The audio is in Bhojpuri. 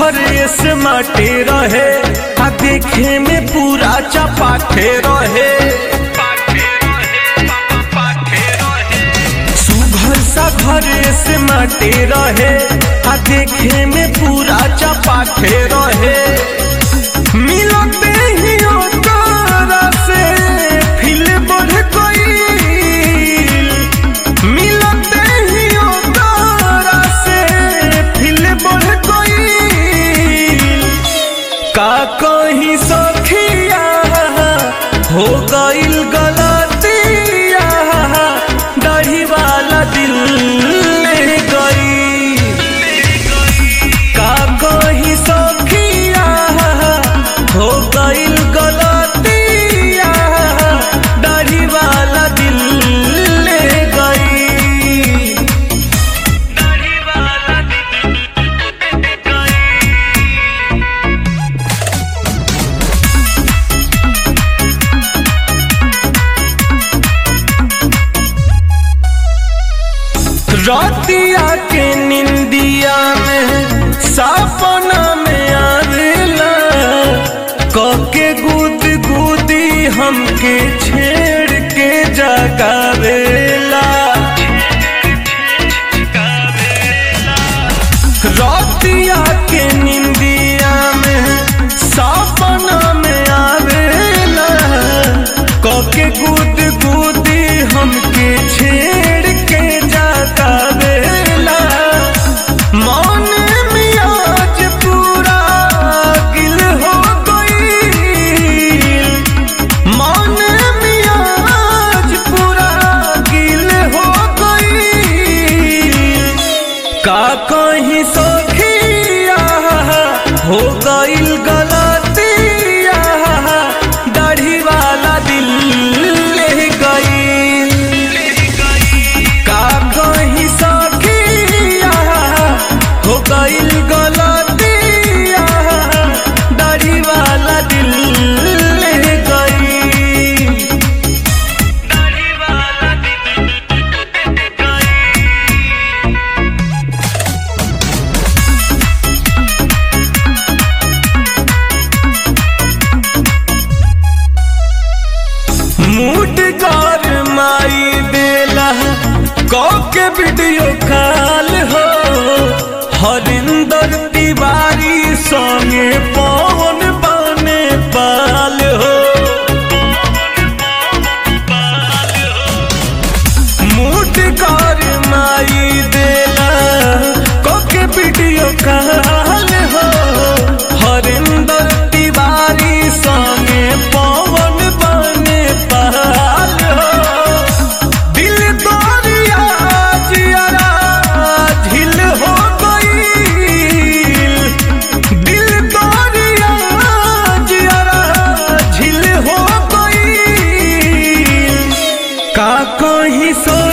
घर से माटे रहे आ देखे में पूरा चपाटे रहे सुघर सा घर से माटे रहे आ देखे में पूरा चपाटे रहे मिलते ही ओकरा से फिल बढ़ गईल मिलते ही ओकरा से फिल बढ़ गईल का कहीं सखिया हो गईल गलतिया दाढ़ी वाला दिल ले गई का कहीं सखिया हो गईल गलतिया दाढ़ी वाला दिल ले गई दाढ़ी वाला दिल ले गई रातिया के निंदिया में सपना में आवेला कके गुद गुदी हमके छेड़ के जगावेला रातिया के निंदिया में सपना में आवेला कके गुद गुदी हमके छेड़ के जाता बेला मन मियाज पूरा गिल हो गई मन मियाज पूरा गिल हो गई का कहीं सखिया हो गईल गलतिया दाढ़ी वाला दिल ले गईल का कहीं सखिया हो गईल गलतिया दाढ़ी वाला दिल ले गईल दाढ़ी वाला दिल ले गईल मूड कर माई देला के वीडियो कॉल हो हरिंदर तिवारी संगे पवन बने पाल हो मूड कर माई देला के वीडियो कॉल हो हरिंदर तिवारी संगे पवन बने पाल हो दिल दरिया जियरा झिल हो गईल दिल दरिया जियरा झिल हो गईल का कहीं सो